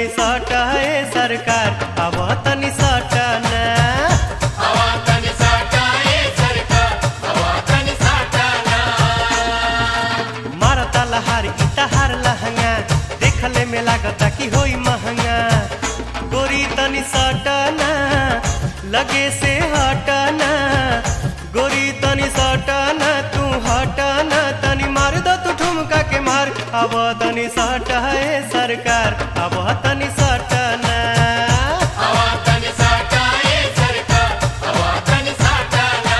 तनी सट है सरकार अब तनी सट ना हवा तन साटाए सरकार हवा तन साटाना मारता लहार इतहार लहंगा देखले में लागता कि होई महंगा गोरी तनी सटना लगे से हटना गोरी तनी सटना तू हटना तनी मार दो तू ठुमका के मार अब तनी सट है सरकार अब तनी सटना हवा तन साटाए सरकार हवा तन साटाना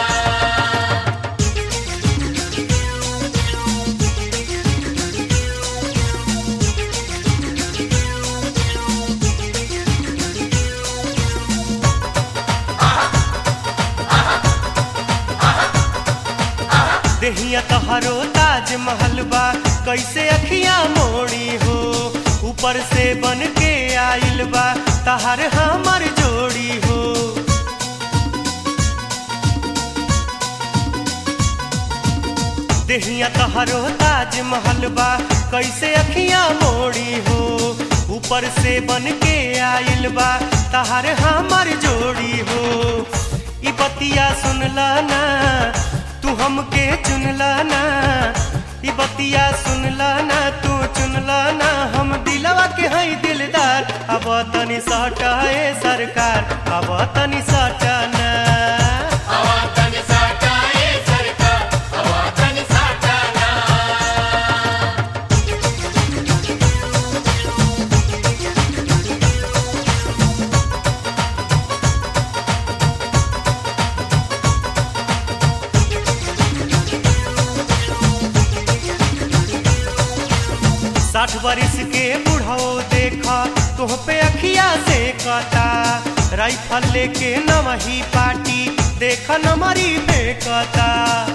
देहिया तोहरो ताजमहल बा कैसे अखियां मोड़ी हो ऊपर से बन के आइल बा तहर हमर जोड़ी हो देहिया तोहरो ताजमहल बा कैसे अखियां मोड़ी हो ऊपर से बन के आइल बा तहर हमर जोड़ी हो ई बतिया सुनला ना तू हमके चुनला ना ई बतिया सुनला ना तू चुनला ना हम दिलवा के हई दिलदार अब तनी सटाए सरकार अब तनी सटाना हवा तन साटाए सरकार हवा तन साटाना साठ बरिस के बुढ़ाओ देखा तुह पे अखिया से कता राइफल लेके नवही पार्टी देखा नमरी फेंकता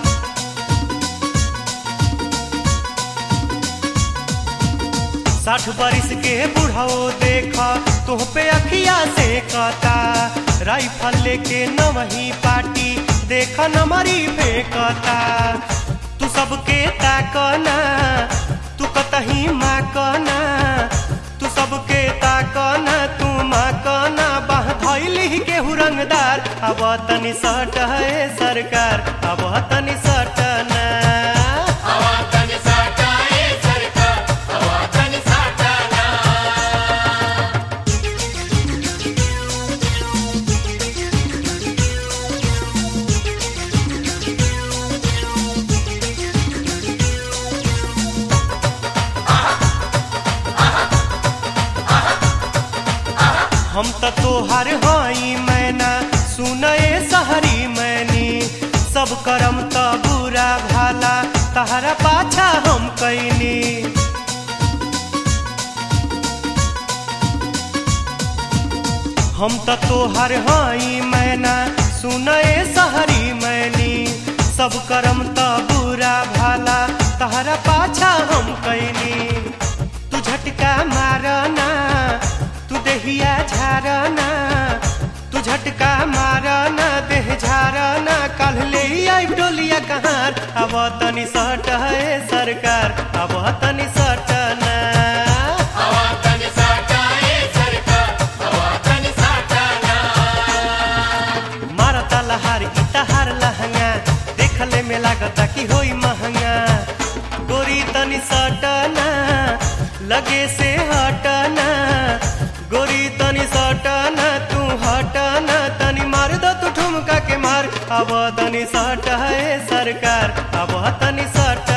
साठ बरिस के बुढ़ाओ देखा तुह पे अखिया से कता राइफल लेके नवही पार्टी देखा नमरी फेंकता तू सबके ताकना तू कतही माँ कना तू सबके ताकना तू माँ कना बाह धैली केहू रंगदार अब तनी सट है सरकार अब तनी सटना हवा तन साटाए सरकार हवा तन साटाना हम त तोहार हई मैना सुनए सहरी मैनी सब करम त बुरा भाला तहरा पाछा हम कैनी हम त तोहर हई मैना सुनए सहरी मैनी सब करम त बुरा भाला तहरा पाछा हम कैनी तू झटका मारना तू देहिया झारना तू झटका मारना देह झारना कल ले आई डोलिया कहार अब तनी सट है सरकार अब तनी सटना हवा तन साटाए सरकार हवा तन साटाना मारता लहार इतहार लहंगा देखले में लागता कि होई महंगा गोरी तनी सटना लगे से हटना गोरी तनी सटना तू हटना तनी मार दो तू ठुमका के मार अब तनी सट है सरकार अब तनी सट